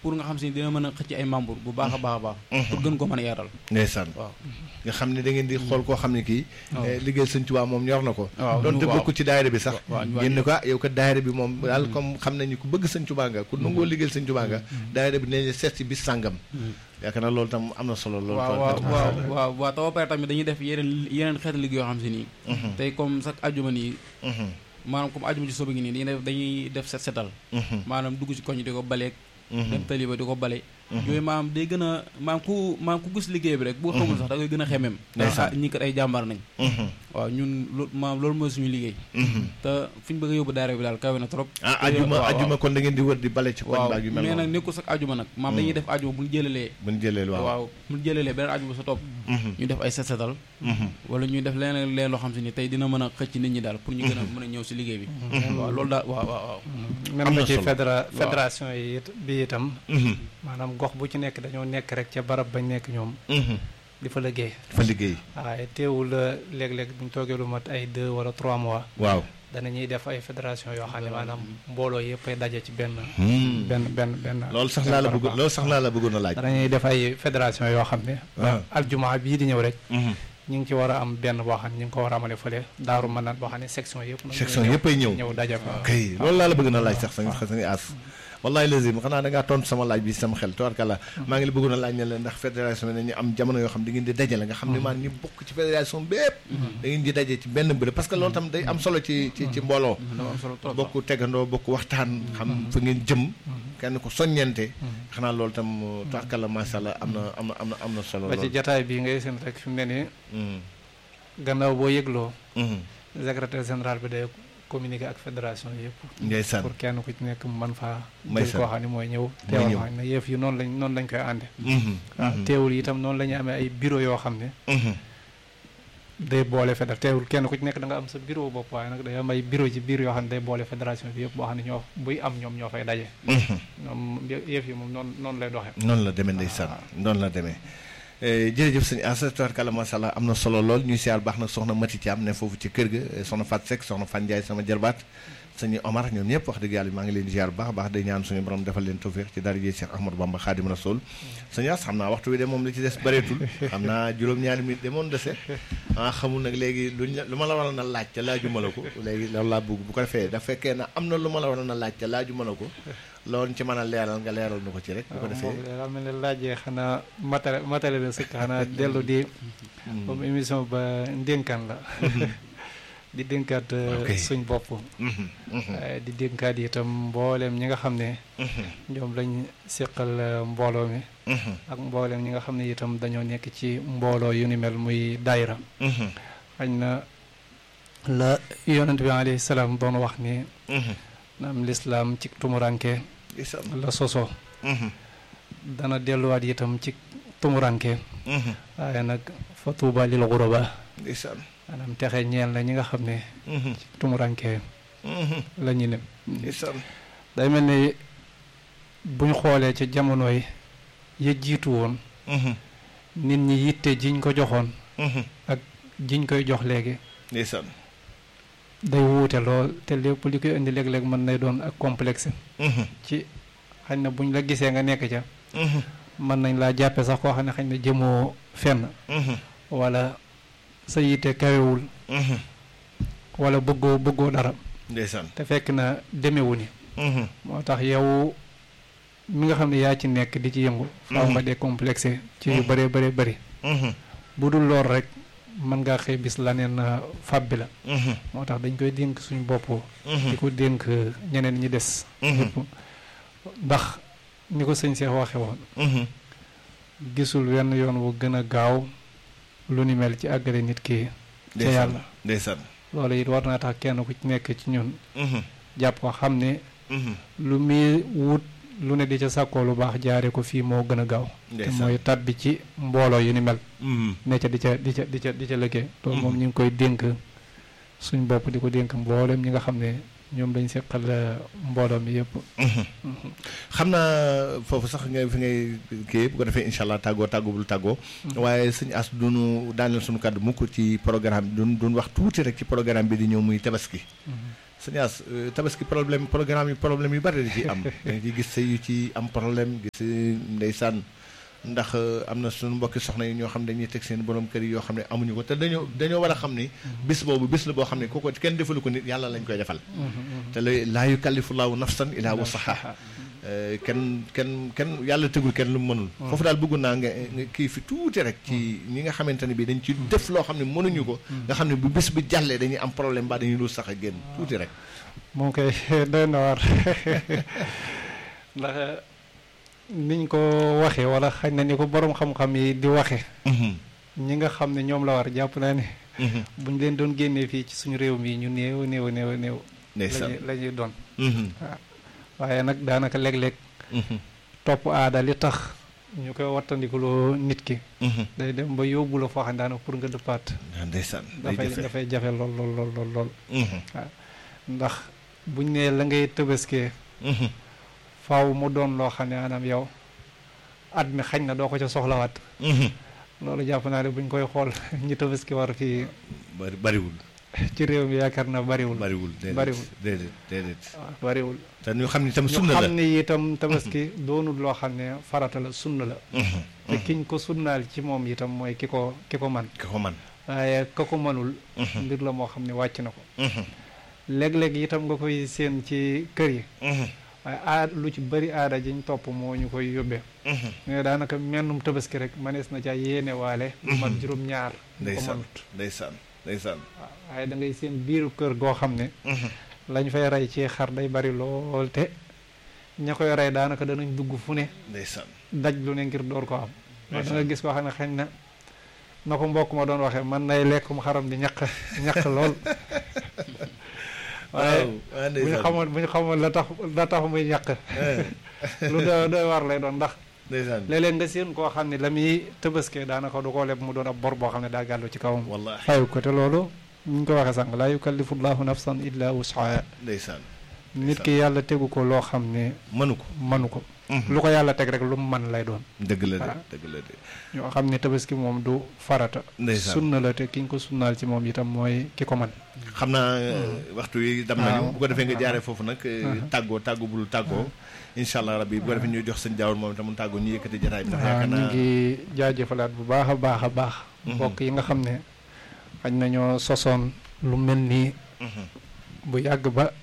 pour nga xam si dina mën a xëcc ay membre bu baax a baax a baax pour gën ko mën a yaatal ndeysaan waaw nga xam ne da ngeen di xool koo xam ne kii eh, liggéey sëñ Tuubaa moom ñor na ko waaw doonte waaw. bokk ci daayira bi sax waaw ñu ngeen ne ko ah yow kat daayira bi moom daal comme xam nañu ku bëgg sëñ Tuubaa nga ku nangoo liggéeyal sëñ Tuubaa nga daayira bi dinañ la seet si bis sàngam yaakaar naa loolu tam am na solo loolu waaw waaw waaw waaw waaw te ba pare tamit dañuy def yeneen yeneen xeetu liggéey yoo xam si nii tey comme chaque ajuma nii maanaam comme ajuma ci soba ngi nii dañuy def dañuy def set setal maanaam dugg ci koñ di ko baleeg dem tali ba di ko bale yooyu maanaam day gën a maanaam ku maanaam ku gis liggéey bi rek boo xamul sax da koy gën a xemem ndax ah ñi kat ay jàmbaar nañ waaw ñun loolu maanaam loolu mooy suñu liggéey te fi ñu bëgg a yóbbu daara bi daal kawe na trop ah te- ajuma waaw, ajuma kon da ngeen di wër di bale ci koñ waaw baag yu mel mais nag noonu nekkul sax ajuma nag maam dañuy def ajuma bu ñu jëlalee bu ñu jëlee waaw waaw bu ñu jëlalee beneen ajuma sa topp ñu def ay set setal wala ñuy def leneen leen loo xam si ni tey dina mën a xëcc nit ñi daal pour ñu gën a mën a ñëw si liggéey bi waaw loolu daal waaw waaw waaw même Am ba na ci solo. fédéra Waaw. fédération yi it bi itam maanaam gox bu ci nekk dañoo nekk rek ca barab bañ nekk ñoom di fa liggéey fa liggéey waaye teewul euh, léeg-léeg bu ñu toogee lu mat ay deux wala trois mois waaw danañuy def ay fédération yoo xam ne maanaam mbooloo yëpp ay daje ci benn benn benn benn loolu sax laa la bëgg loolu sax laa la bëggoon a laaj danañuy def ay fédération yoo xam ne waaw. aljuma bii di ñëw rek ñu ngi ci war a am benn boo xam ne ñu ngi ko war a amale fële daaru mën naan boo xam ne section yëpp nag section ñooy yëpp ay ñëw ñëw daje fa kay loolu laa la bëgg na laaj sax sa sa nga aas wallahi lazim xanaa da ngaa tontu sama laaj bi sama xel tabarkalla maa ngi la bëggoon a laaj ne la ndax fédération bi nañu am jamono yoo xam da ngeen di dajale nga xam ne maan ñu bokk ci fédération bépp da ngeen di daje ci benn bërëb parce que loolu tam day am solo ci ci ci mbooloo dafa am solo trop bokk tegandoo bokk waxtaan xam fa ngeen jëm kenn ko soññente xanaa loolu tam tabarkalla macha allah am na am na am na am na solo ba ci lool jataay bii ngay seen rek fi mu ne nii gannaaw boo yëgloo secrétaire général bi day communiquer ak fédération yëpp ndeysaan pour kenn ku ci nekk mu mën faa May jël sa- koo xam ne mooy ñëw mooy teewal ñëw. ma ne yëf yi noonu lañ noonu lañ koy ànde Mhm. waaw Mhm. teewul itam noonu la ñuy amee ay bureau yoo xam ne Mhm. day boole fédér teewul kenn ku ci nekk da nga am sa bureau bopp waaye nag day am ay bureau ci biir yoo xam ne day boole fédération bi yëpp boo xam ne ñoo buy am ñoom ñoo fay daje Mhm. ñoom yëf yi moom noonu noonu lay doxee noonu la demee ndeysaan noonu la demee Eh, jërëjëf sëñ Assa tabarkalla macha allah am na solo lool ñuy siyaar baax nag soxna Mati Thiam ne foofu ci kër ga eh, soxna Fat Seck soxna Fan Ndiaye sama jarbaat sëñ Omar ñoom ñëpp wax dëgg yàlla maa ngi leen di ziar bu baax a baax day ñaan suñu borom defal leen tawfiq ci dara ji Cheikh Ahmadou Bamba Khadim Rasoul sëñ Assa xam naa waxtu wi de moom li ci des bëreetul xam naa juróom-ñaari minute de moom dese ah xamul nag léegi luñ la lu ma la waroon a laaj te laajuma la ko léegi loolu laa bëgg bu ko defee da fekkee na am na lu ma la waroon a laaj te laajuma la ko loolu ci mën a leeral nga leeral nu ko ci rek bu ko defee moom daa mel ne laajee xanaa matériel matériel la sëkk xanaa dellu di comme émission ba ndénkaan la di dénkaat euh, Ok. suñ bopp Mhm, mhm, waaye di dénkaat itam mbooleem ñi nga xam ne mhm, ñoom lañ seqal euh, mbooloo mi mhm, ak mbooleem ñi nga xam ne itam dañoo nekk ci mbooloo yu ni mel muy daayira mhm, xañ na la yonent bi alayhi salaam doon wax ni mhm. naam lislaam ci tumuranke Ndeysaan. la soso Mhm, dana delluwaat itam ci tumuranke mhm, waaye nag fa tuuba lil xuraba ndeysaan. maanaam texe ñeel na ñi nga xam ne Mhm, tumuranke mhm, la ñu ne ndeysaan. day mel ni buñ xoolee ci jamono yi ya jiitu woon Mhm, nit ñi yitte jiñ ko joxoon mhm, jiñ koy jox léegi ndeysaan. day wuute lool te lépp li koy indi léeg-léeg mën nay doon ak complexe Mhm, ci xañ na buñ la gisee nga nekk ca mhm, mën nañ laa jàppe sax koo xam ne xañ na jëmoo fenn mhm, wala sa yitte kawewul mhm, wala bëggoo bëggoo dara ndeysaan. te fekk na demewu ni Mhm, moo tax yow mi nga xam ne yaa ci nekk di ci yëngu faaw nga décomplexé ci yu bëree bëree bëri mhm, bu dul lool rek mën ngaa xëy bis la neen fab bi la mhm, moo tax dañ koy dénk suñu bopp mhm, di ko dénk ñeneen ñi des mhm, ñëpp ndax ni ko sëñ Seex waxe woon mhm. gisul wenn yoon wu gën a gaaw lu ni mel ci àggale nit ki ca ndeysaan. yàlla ndeysaan. loolu it war naa tax kenn ku ci nekk ci ñun Mhm, jàpp ko xam ne mhm, lu muy wut lu ne di ca sàkkoo lu baax jaare ko fii moo gën a gaaw te ndeysaan. mooy tabbi ci mbooloo yu ni mel Mhm, ne ca di ca di ca di ca di ca liggéey loolu moom Mhm. ñu ngi koy dénk suñ bopp di ko dénk mboolem ñi nga xam ne ñoom lañ seqal euh, mbooloo mi yëpp mhm. xam naa foofu sax nga fi ngay kii bu ko defee incha allah tàggoo tàggoo bul tàggoo waaye sëñ as duñu daaneel suñu kàddu mukk ci programme bi duñ duñ wax tuuti rek ci programme bi di ñëw muy tabaski sëñ As tabaski problème programme yi problème yu bari da ci am da nga ciy gis sëy yu ci am problème gis ndeysaan ndax am na suñu mbokki soxna yi ñoo xam ne dañuy teg seen borom kër yi yoo xam ne amuñu ko te dañoo dañoo war a xam ni bis boobu bis la boo xam ne kooku kenn defalu ko nit yàlla lañ koy defal te la laa yukallifu laahu nafsan illaa wusahaa kenn kenn kenn yàlla tegul kenn lu mu mënul foofu daal bëgg naa nga nga kii fi tuuti rek ci ñi nga xamante ne bii dañ ci def loo xam ne mënuñu ko nga xam ne bu bis bi jàllee dañuy am problème ba dañuy lu sax a génn tuuti rek moom koy doy na war ndax niñ ko waxee wala xañ na ni ko borom xam-xam yi di waxee ñi nga xam ne ñoom la war jàpp naa ne buñ leen doon génnee fii ci suñu réew mi ñu néew néew néew néew lañuy la ñuy doon waaw waaye nag daanaka léeg-léeg topp aada li tax ñu koy wattandikuloo nit ki day dem ba yóbbu la foo xam ne daanaka pour nga dëppaat ndeysaan dafay dafay jafe lool lool lool lool lool waaw ndax buñ nee la ngay tëbaskee faaw mu doon loo xam ne maanaam yow at mi xañ na doo ko ca soxlawaat loolu jàpp naa ne buñ koy xool ñi tabaski war fii bari bariwul ci réew mi yaakaar na bariwul bariwul bariwul déedéet déedéet waaw bariwul te ñu xam ni itam ñu sunna la xam ne itam tabaski doonul loo xam ne farata la sunna la te kiñ ko sunnaal ci moom itam mooy ki ko ki ko man ki ko man waaye ka ko mënul mbir la moo xam ne wàcc na ko léeg-léeg itam nga koy séen ci kër yi waaye aada lu ci bëri aada jiñ topp moo ñu koy yóbbee mais daanaka mennum tabaski rek manees na ca yéene waale lu mat juróom-ñaar ñu ko ndeysaan mënut ndeysaan ndeysaan waaw waaye da ngay seen biiru kër goo xam ne lañ fay rey ci xar day bari lool te ña koy rey daanaka danañ dugg fu ne ndeysaan daj lu ne ngir door ko am loolu da nga gis koo xam ne xañ na na ko mbokk ma doon waxee man nay lekkum xaram di ñaq ñaq lool waaye waaw bu ñu xamoon bu ñu xamoon la tax la tax muy ñaq lu doy doy war lay doon ndax ndeysaan léeg-léeg nga seen koo xam ne la muy tëbaskee daanaka du ko leb mu doon ab bor boo xam ne daa gàllu ci kawam wallahi fayu ko te loolu ñu ngi ko waxee sànq laa yukallifu llahu nafsan illa wus'aha ndeysaan nit ki yàlla tegu ko loo xam ne mënu ko mënu ko lu ko yàlla teg rek lu mu mën lay doon dëgg la de waaw. dëgg la de ñoo xam ne tabaski moom du farata ndeysaan sunna la te ki ñu ko sunnaal ci moom itam mooy ki ko man xam naa waxtu yi dam nañu bu ko defee nga jaaree foofu nag tàggoo tàggoo bul tàggoo incha allah rabbi bu ko defee ñu jox sëñ jaawar moom itam mu tàggoo ñu yëkkati jataay bi ndax waaw yaakaar ñu naa ngi jaajëfalaat bu baax a baax a baax mbokk yi nga xam ne xañ nañoo sosoon lu mel nii Mhm. bu yàgg ba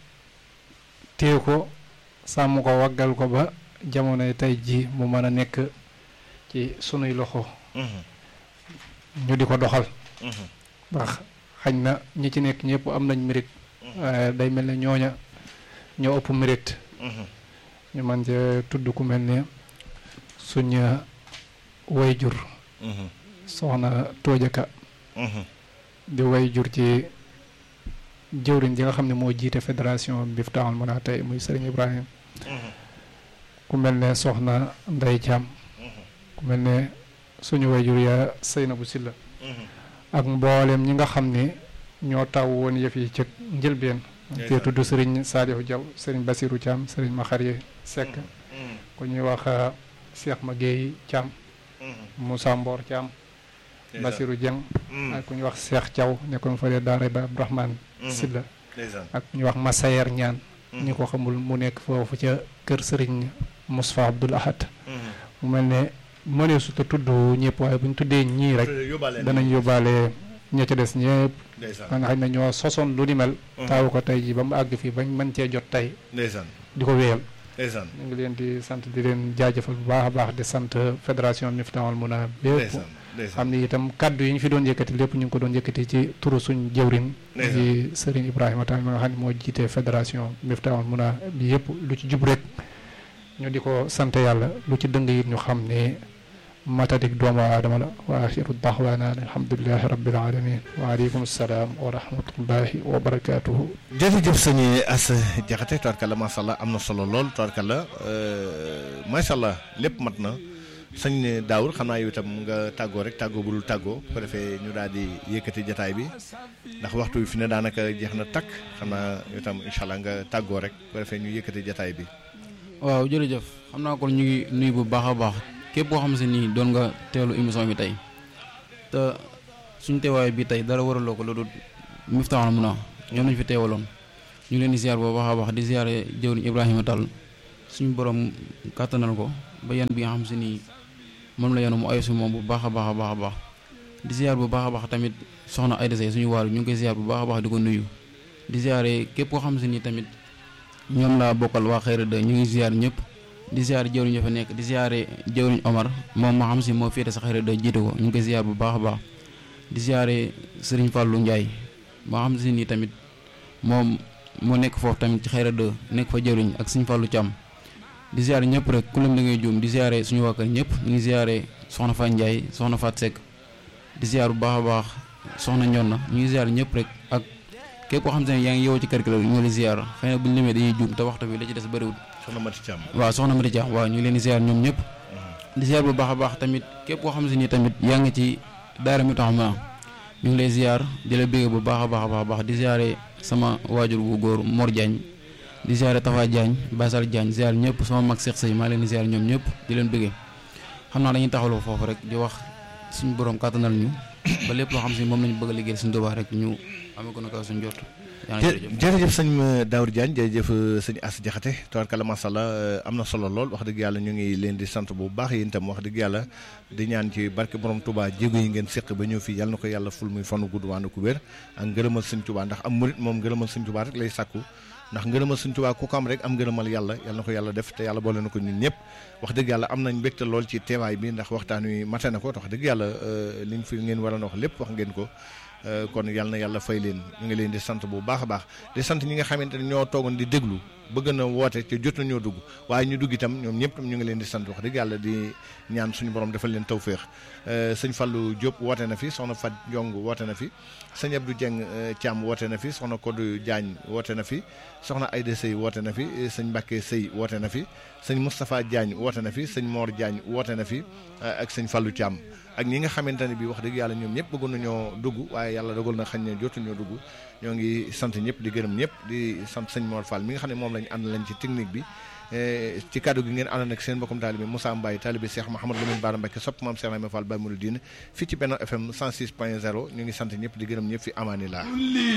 téye ko sàmm ko waggal ko ba jamonoy tey ji mu mën a nekk ci sunuy loxo Mhm. ñu di ko doxal Mhm. ndax xañ na ñi ci nekk ñëpp am nañ mérite waaye day mel ne ñooña ñoo ëpp mérite Mhm. ñu man cee tudd ku mel ne suñ wayjur Mhm. soxna Toojaka Mhm. di wayjur ci jëwriñ ji nga xam ne moo jiite fédération Miftahoul Mouna tey muy Serigne Ibrahima Mhm. ku mel ne soxna Ndey Caam Mhm. ku mel ne suñu wayjur ya Seynabu Silla Mhm. ak mboolem ñi nga xam ne ñoo taw woon yëf yi ca njëlbeen te tudd Serigne Saliou Diaw Serigne Basirou Thiam Serigne Makhari Seck Mhm. ku ñuy wax euh, Cheikh Magueye Thiam Mhm. Moussa Mbor Thiam Ndeysaan. Basirou Dieng Mhm. ak ku ñuy wax Cheikh Thiaw nekkoon fa de daara ba Abdourahmane Mhm. Silla ndeysaan ak ku ñuy wax Massayer Ñaan Mhm. ñi ko xamul mu nekk foofu ca kër Serigne Moustapha Abdoul Ahad Mhm. mu mel ne mënee su ta tudd ñëpp waaye bu ñu tuddee ñii rek yóbbaale danañ yóbbaale ña ca des ñëpp ndeysaan nga xam ne ñoo sosoon lu ni mel taawu ko tey ji ba mu àgg fii bañ mën cee jot tey ndeysaan di ko wéyal ndeysaan ñu ngi leen di sant di leen jaajëfal bu baax a baax di sant fédération Miftahoul Mouna bépp ndeysaan ndeysaan xam ni itam kaddu yi ñu fi doon yëkkati lépp ñu ngi ko doon yëkkati ci turu suñ jëwrin Ndeysaan. di Serigne Ibrahima Tall mi nga xam ne moo jiite fédération Miftahoul Mouna bi yëpp lu ci jub rek ñu di ko sant yàlla lu ci dëng it ñu xam ne matadik doomu aadama la wa axiru daxwaana alhamdulilahi rabbil alamin wa aleykum salaam wa rahmatullahi wa barakatuhu jërëjëf sëñ As Jaxate tubaarkalla macha allah am na solo lool tubaarkalla macha allah lépp mat na sëñ Daawur xam naa yow itam nga tàggoo rek tàggoo bu dul tàggoo bu ko defee ñu daal di yëkkati jataay bi ndax waxtu bi fi ne daanaka jeex na takk xam naa yow itam incha allah nga tàggoo rek bu ko defee ñu yëkkati jataay bi. waaw jërëjëf xam naa kon ñu ngi nuyu bu baax a baax képp koo xam si nii doon nga teelu émission bi tey te suñu teewaay bi tey dara waraloo ko loolu Miftahoul Mouna ñoom lañu fi teewaloon ñu ngi leen di ziar boo baax a baax di ziare jëwriñ Ibrahima Tall suñu borom kàttanal ko ba yan bi nga xam si nii moom la yenu mu ayo si moom bu baax a baax a baax a baax di ziar bu baax a baax tamit soxna Ayda Sey suñu waaru ñu ngi koy ziar bu baax a baax di ko nuyu di ziare képp koo xam si nii tamit ñoom laa bokkal waa Xayra de ñu ngi ziar ñëpp di ziare jëwriñ ya fa nekk di ziare jëwriñ Omar moom ma xam si moo féete sa Xayra de jiite ko ñu ngi koy ziar bu baax a baax di ziare Serigne Fallou Ndiaye maa xam si nii tamit moom moo nekk foofu tamit ci Xayra de nekk fa jëwriñ ak Serigne Fallou Thiam di ziare ñëpp rek ku lim da ngay juum di ziare suñu waa kër ñëpp ñu ngi ziare soxna Fat Ndiaye soxna Fat Seck di ziar bu baax a baax soxna ñoon na ñu ngi ziar ñëpp rek ak képp koo xam te ne yaa ngi yow ci kër gi la ñu ngi leen ziar xëy na bu ñu limee dañuy juum te waxtu bi la ci des bëriwul soxna Mati Thiam waaw soxna Mati Thiam waaw ñu ngi leen di ziar ñoom ñëpp di ziar bu baax a baax tamit képp koo xam si ni tamit yaa ngi ci daara mi tax ma ñu ngi lay ziar di la bégg bu baax a baax a baax di ziare sama waajur bu góor Mor Diagne di ziare Tafa Diagne Basal Diagne ziar ñëpp sama mag Cheikh Sey maa leen di ziar ñoom ñëpp di leen bëggee xam naa dañuy taxawloo foofu rek di wax suñu borom kàttanal ñu ba lépp loo xam si moom lañu bëgg a liggéey suñu Tuubaa rek ñu amee ko naka suñu jot jërëjëf sëñ Daour Diagne jërëjëf sëñ As Jaxate tabarkalla masha Allah am na solo lool wax dëgg yàlla ñu ngi leen di sant bu baax yéen itam wax dëgg yàlla di ñaan ci barke borom Touba jéego yi ngeen séq ba ñëw fii yàlla na ko yàlla ful muy fanu gudd waana ku wér ak ngërëmal sëñ Touba ndax am murit moom ngërëmal sëñ Touba rek lay sàkku ndax ngërëmal sëñ Touba ku ko am rek am ngërëmal yàlla yàlla na ko yàlla def te yàlla boole na ko ñun ñëpp wax dëgg yàlla am nañ mbégte lool ci teewaay bi ndax waxtaan wi mate na ko wax dëgg yàlla liñ fi ngeen war a wax lépp wax ngeen ko kon yàlla na yàlla fay leen ñu ngi leen di sant bu baax a baax di sant ñi nga xamante ne ñoo toogoon di déglu bëgg na woote te jot nañoo dugg waaye ñu dugg itam ñoom ñëpp tam ñu ngi leen di sant wax dëgg yàlla di ñaan suñu borom defal leen tawféex sëñ Fallou Diop woote na fi soxna Fat Ndiong woote na fi sëñ Abdou Dieng Thiam woote na fi soxna Kodou Diagne woote na fi soxna Aïda Sey woote na fi sëñ Mbacke Sey woote na fi sëñ Moustapha Diagne woote na fi sëñ Mor Diagne woote na fi ak sëñ Fallou Thiam ak ñi nga xamante ne bii wax dëgg yàlla ñoom ñëpp bëggoon nañoo dugg waaye yàlla dogal na xañ ne jotuñoo dugg ñoo ngi sant ñëpp di gërëm ñëpp di sant sëñ Mor Fall mi nga xam ne moom lañu ànd lañ ci technique bi ci kàddu gi ngeen àndoon ak seen mbokkum taalibe Moussa Mbaye taalibe Cheikh Mouhamadou Lamine Bara Mbacké sopp maam Cheikh Rahma Fall Baye Mouridine fii ci Benno FM 106 point 0 ñu ngi sant ñëpp di gërëm ñëpp fi amaani laa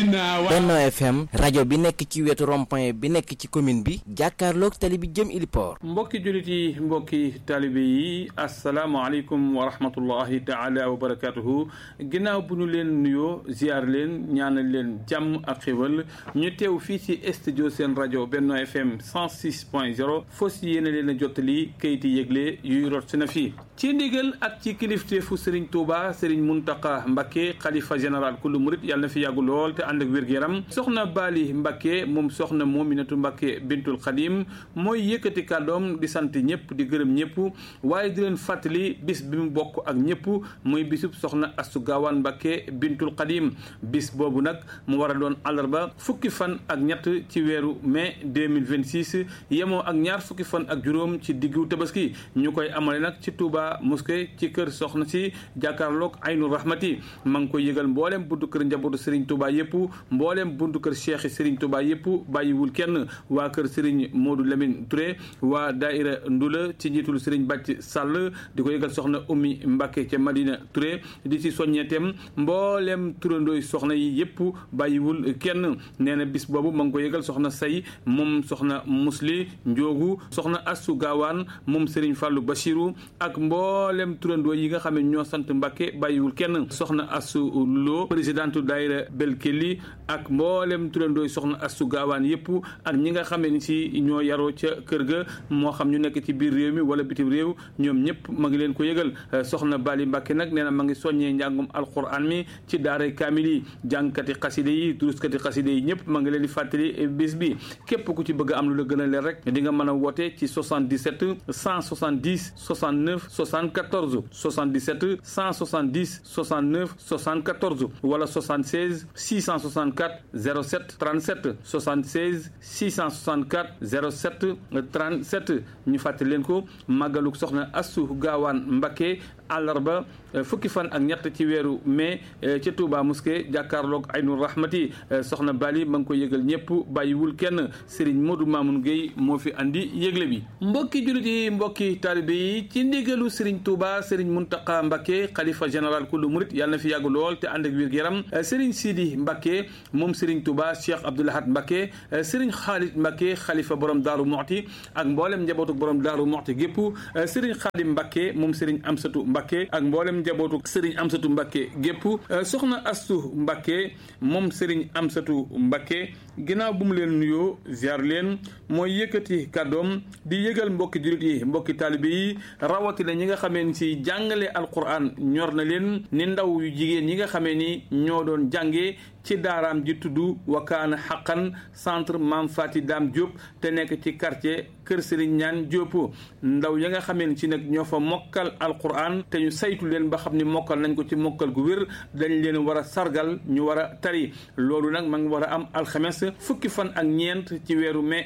Benno FM rajo bi nekk ci wetu rond-point bi nekk ci commune bi jàkkaarloog tali bi jëm Iliport mbokki jullit yi mbokki taalibe yi asalaamaaleykum wa rahmatullahi taala wa barakatuhu ginnaaw bu ñu leen nuyoo ziar leen ñaanal leen jàmm ak xéwal ñu teew fii ci studio seen rajo Benno FM 106 point 0 fos yéene leen a jottali kayiti yëgle yuy rot si na fii ci ndigal ak ci kilifteefu Serigne Touba Serigne Mountakha Mbacké xalifa général kullu murit yàlla na fi yàggu lool te ànd ak wér-gu-yaram soxna Bali Mbacké moom soxna Mominatu Mbacké bintul Xadim mooy yëkkati kàddoom di sant ñëpp di gërëm ñëpp waaye di leen fàttali bis bi mu bokk ak ñëpp muy bisub soxna Astu Gaawaan Mbacké bintul Xadim bis boobu nag mu war a doon àllarba fukki fan ak ñett ci weeru mai 2026 yemoo ak ñaar fukki fan ak juróom ci diggu tabaski ñu koy amale nag ci Touba mosquée ci kër soxna si jàkkaarloog Aynu Rahmati ma ngi koy yëgal mbooleem buntu kër njabootu Serigne Touba yëpp mbooleem buntu kër Cheikh Serigne Touba yëpp bàyyiwul kenn waa kër Serigne Modou Lamine Touré waa Daïra Ndula ci njiitul Serigne Bàcc Sall di ko yëgal soxna Ummi Mbacké ca Madina Touré di ci soññeetem mbooleem turandooy soxna yi yëpp bàyyiwul kenn nee na bis boobu ma ngi ko yëgal soxna say moom soxna musli njoogu soxna Assu Gaawaan moom Serigne Fallou Bachirou ak mboolem turandoo yi nga xam ne ñoo sant Mbàkke bàyyiwul kenn soxna Assu Lo présidente daayira Belkeli ak mboolem turandoo yi soxna Assu Gaawaan yëpp ak ñi nga xam ne si ñoo yaroo ca kër ga moo xam ñu nekk ci biir réew mi wala bitim réew ñoom ñëpp ma ngi leen ko yëgal soxna Bali Mbàkke nag nee na ma ngi soññee njàngum alquran mi ci daaray kaamil yi jàngkati xaside yi duruskati xaside yi ñëpp ma ngi leen di fàttali bis bi képp ku ci bëgg am lu la gën a leer rek di nga mën a woote ci 77 170 69 74 77 170 69 74 wala 76 664 07 37 76 664 07 37 ñu fàttali leen ko màggaluk soxna Assu Gaawaan Mbacké àllarba fukki fan ak ñett ci weeru mai ca Touba mosquée jàkkaarloog Aynul Rahmati soxna Bali ma ngi ko yëgal ñëpp bàyyiwul kenn Serigne Modou Mamoun Gueye moo fi andi yëgle bi mbokki jullit yi mbokki taalibe yi ci ndigalu Serigne Touba Serigne Mountakha Mbacké xalifa général kullu murit yàlla na fi yàgg lool te ànd ak wér gu yaram Serigne Sidi Mbacké moom Serigne Touba Cheikh Abdoul Ahad Mbacké Serigne Khalid Mbacké xalifa borom Daaru Muxti ak mboolem njabootu borom Daaru Muxti gépp Serigne Khadim Mbacké moom Serigne Amsatu Mbacké ak mboolem njabootu Serigne Amsatu Mbacké gépp soxna Astu Mbacké moom Serigne Amsatu Mbacké ginnaaw bu mu leen nuyoo ziar leen mooy yëkkati kàddoom di yëgal mbokki jullit yi mbokki taalibe yi rawatina ñi nga xamee ni si jàngale alquran ñor na leen ni ndaw yu jigéen ñi nga xamee ni ñoo doon jàngee ci daaraam ji tudd wakaana xaqan centre Mam Fati Dame Diop te nekk ci quartier Kër Serigne Ñaan Diop ndaw ya nga xamee ni si nag ñoo fa mokkal alquran te ñu saytu leen ba xam ni mokkal nañ ko ci mokkal gu wér dañ leen war a sargal ñu war a tari loolu nag ma ngi war a am alxames fukki fan ak ñeent ci weeru mai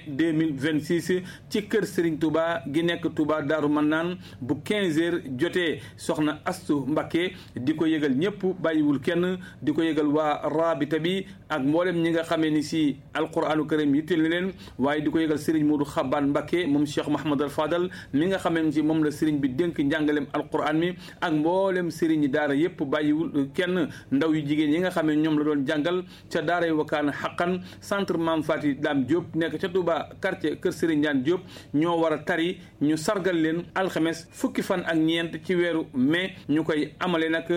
2026 ci kër Serigne Touba gi nekk Touba Daaru Mannaan bu 15 heures jotee soxna Astu Mbacké di ko yëgal ñëpp bàyyiwul kenn di ko yëgal waa rabita bi ak mboolem ñi nga xamee ni si alquranu karim yitteel na leen waaye di ko yëgal Serigne Modou Xaban Mbacké moom Cheikh Mahamad al Fadal mi nga xamee ni si moom la Serigne bi dénk njàngalem alquran mi ak mboolem Serigne daara yëpp bàyyiwul kenn ndaw yu jigéen yi nga xamee ñoom la doon jàngal ca daara yu wakaana xaqan centre Mam Fati Dame Diop nekk ca Touba quartier Kër Serigne Ndiane Diop ñoo war a tari ñu sargal leen alxames fukki fan ak ñeent ci weeru mai ñu koy amale nag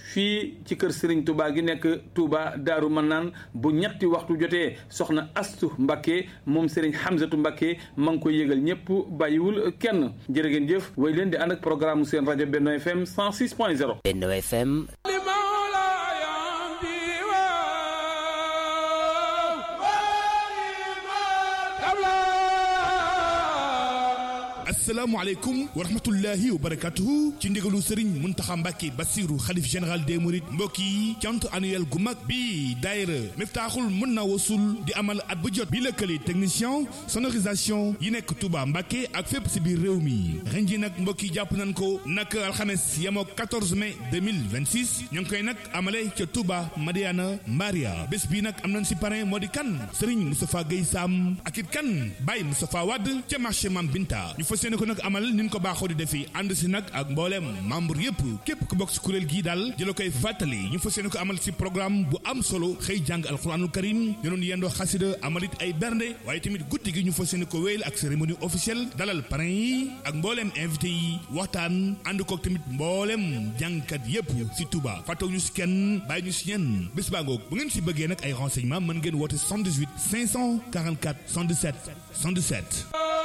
fii ci kër Serigne Touba gi nekk Touba Daaru Mannaan bu ñetti waxtu jotee soxna Astu Mbacké moom Serigne Hamzatu Mbacké ma ngi koy yëgal ñëpp bàyyiwul kenn jërë ngeen jëf way leen di ànd ak programme seen rajo Benno FM 106.0 Benno FM asalaamaaleykum wa rahmatullahi wa barakatuhu ci ndigalu Serigne Mountakha Mbacké Bassirou xalif général des Mourides mbokk yi cant annuel gu mag bi daayira Miftaaxul mën na wasul di amal at bu jot bi lëkkale technicien sonorisation yi nekk Touba Mbacké ak fépp si biir réew mi ren ji nag mbokk yi jàpp nañ ko nag alxames yemoo 14 mai 2026 ñu ngi koy nag amale ca Touba Madiana Maria bés bi nag am nañ si parrain moo di kan Serigne Moustapha Guèye Sam ak it kan Baye Moustapha Wade ca marché Mam Binta seene ko nag amal ni ñu ko baaxoo di defi ànd si nag ak mbooleem membre yëpp képp ku bokk si kuréel gii daal jëla koy fàttali ñu fa seene ko amal si programme bu am solo xëy jàng alxuraanul karim ñu doon yendoo xasida amalit ay bernde waaye tamit guddi gi ñu fa seene ko wéyal ak cérémonie officielle dalal parrain yi ak mbooleem invité yi waxtaan ànd kook tamit mbooleem jàngkat yëpp si Touba fàttaw ñu si kenn bàyyi ñu si ñenn bés baa ngoog bu ngeen si bëggee nag ay renseignement mën ngeen woote 78 544 117 117